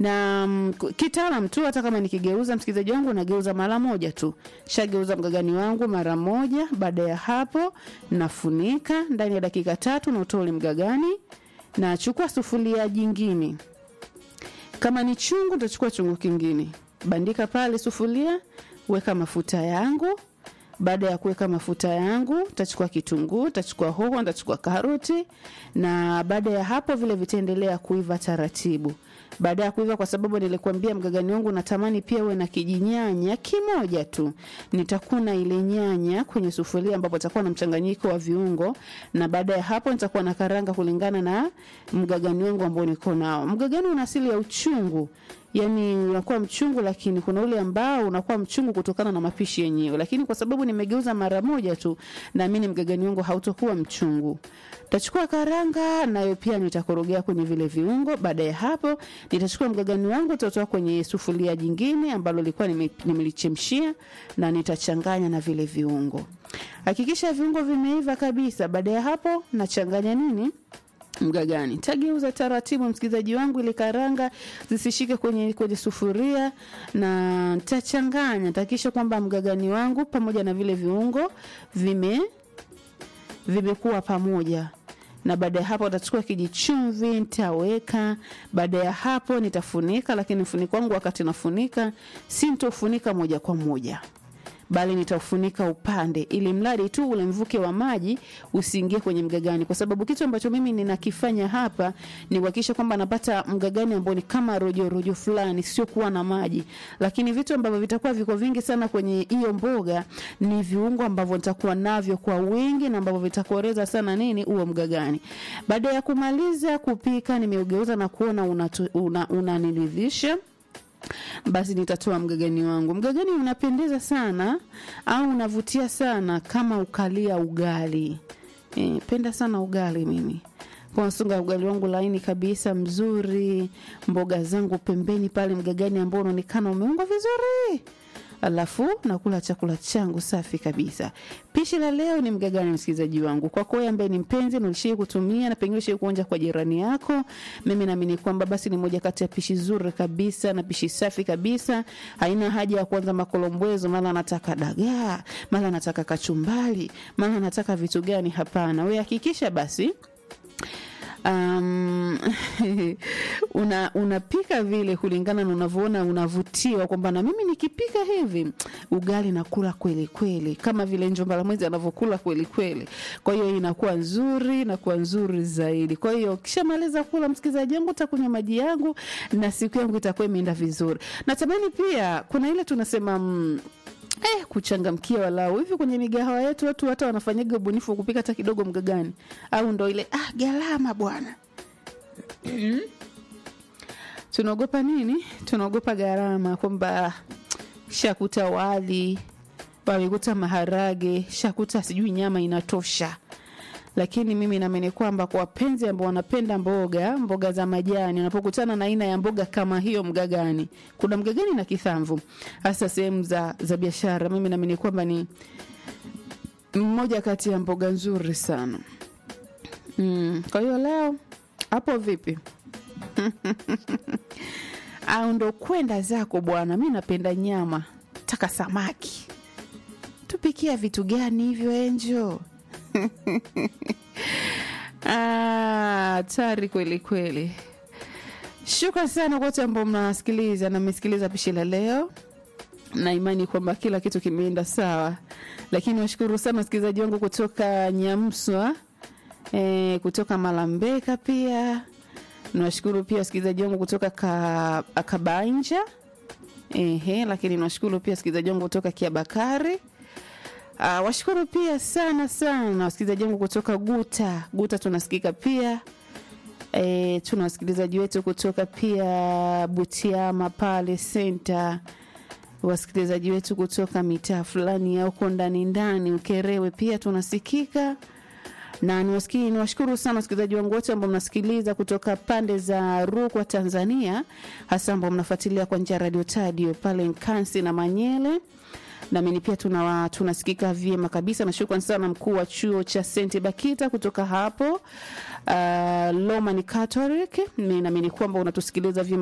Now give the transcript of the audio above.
na mm, kitaalam tu hata kama nikigeuza msikilizaji wangu nageuza mara moja tu shageuza mgagani wangu mara moja baada ya hapo nafunika ndani ya dakika tatu nautoa ule mgagani nachukua sufuria jingine kama ni chungu utachukua chungu kingine bandika pale sufuria weka mafuta yangu baada ya kuweka mafuta yangu tachukua kitunguu tachukua hoho tachukua karoti na baada ya hapo vile vitaendelea kuiva taratibu baada ya kuiva kwa sababu nilikuambia mgagani wangu natamani pia uwe na kijinyanya kimoja tu nitakuna ile nyanya kwenye sufuria ambapo takuwa na mchanganyiko wa viungo na baada ya hapo nitakuwa na karanga kulingana na mgagani wangu ambao niko nao mgagani una asili ya uchungu yani unakuwa mchungu lakini kuna ule ambao unakuwa mchungu kutokana na mapishi yenyewe lakini kwa sababu nimegeuza mara moja tu naamini mgagani wangu hautokuwa mchungu tachukua karanga nayo pia nitakorogea kwenye vile viungo baada ya hapo nitachukua mgagani wangu tutatoa kwenye sufuria jingine ambalo lilikuwa nime- nimelichemshia na nitachanganya na vile viungo hakikisha viungo vimeiva kabisa baada ya hapo nachanganya nini mgagani tageuza taratibu msikilizaji wangu ili karanga zisishike kwenye, kwenye sufuria na tachanganya tahakikisha kwamba mgagani wangu pamoja na vile viungo vime vimekuwa pamoja na baada ya hapo utachukua kijichumvi nitaweka baada ya hapo nitafunika lakini mfuniko wangu wakati nafunika sintofunika moja kwa moja bali nitaufunika upande ili mradi tu ule mvuke wa maji usiingie kwenye mgagani kwa sababu kitu ambacho mimi ninakifanya hapa ni kuhakikisha kwamba napata mgagani ambao ni kama rojo rojo fulani sio kuwa na maji lakini vitu ambavyo vitakuwa viko vingi sana kwenye hiyo mboga ni viungo ambavyo nitakuwa navyo kwa wingi na ambavyo vitakoreza sana nini huo mgagani baada ya kumaliza kupika nimeugeuza na kuona unaniridhisha una, unaniridhisha basi nitatoa mgagani wangu mgagani unapendeza sana au unavutia sana kama ukalia ugali e, penda sana ugali mimi kwasunga ugali wangu laini kabisa mzuri mboga zangu pembeni pale mgagani ambao unaonekana umeungwa vizuri alafu nakula chakula changu safi kabisa pishi la leo ni mgagani msikilizaji wangu kwako wewe ambaye ni mpenzi na ulishii kutumia na pengine ulishii kuonja kwa jirani yako mimi naamini kwamba basi ni moja kati ya pishi zuri kabisa na pishi safi kabisa haina haja ya kuanza makolombwezo mara anataka dagaa mara anataka kachumbali mara anataka vitu gani hapana we hakikisha basi um, una unapika vile kulingana na unavyoona unavutiwa kwamba na mimi nikipika hivi ugali nakula kweli kweli kama vile njomba mwezi anavyokula kweli kweli kwa hiyo inakuwa nzuri inakuwa nzuri zaidi kwa hiyo kishamaliza kula msikilizaji wangu takunywa maji yangu na siku yangu itakuwa imeenda vizuri natamani pia kuna ile tunasema mm, Eh, kuchangamkia walau hivi kwenye migahawa yetu watu hata wanafanyaga ubunifu wa kupika hata kidogo mgagani au ndo ile ah, gharama bwana tunaogopa nini tunaogopa gharama kwamba shakuta wali wamekuta maharage shakuta sijui nyama inatosha lakini mimi naamini kwamba kwa wapenzi ambao wanapenda mboga mboga za majani wanapokutana na aina ya mboga kama hiyo mgagani kuna mgagani na kithamvu hasa sehemu za, za biashara mimi naamini kwamba ni mmoja kati ya mboga nzuri sana mm, kwa hiyo leo hapo vipi au ndo kwenda zako bwana mi napenda nyama taka samaki tupikia vitu gani hivyo enjo hatari kweli kweli shukran sana kwa wote ambao mnasikiliza na mmesikiliza pishi la leo na imani kwamba kila kitu kimeenda sawa lakini washukuru sana wasikilizaji wangu kutoka nyamswa e, kutoka malambeka pia nawashukuru pia wasikilizaji wangu kutoka ka, kabanja ehe lakini nawashukuru pia wasikilizaji wangu kutoka kiabakari Uh, washukuru pia sana sana wasikilizaji wangu kutoka Guta. Guta tunasikika pia e, tuna wasikilizaji wetu kutoka pia Butiama pale senta, wasikilizaji wetu kutoka mitaa fulani ya huko ndani ndani Ukerewe pia tunasikika na niwasikii niwashukuru sana wasikilizaji wangu wote ambao mnasikiliza kutoka pande za Rukwa Tanzania, hasa ambao mnafuatilia kwa njia ya radio tadio pale Nkansi na Manyele namini pia tuna tunasikika vyema kabisa na shukran sana mkuu wa chuo cha St Bakita kutoka hapo uh, Roman Catholic. Naamini kwamba unatusikiliza vyema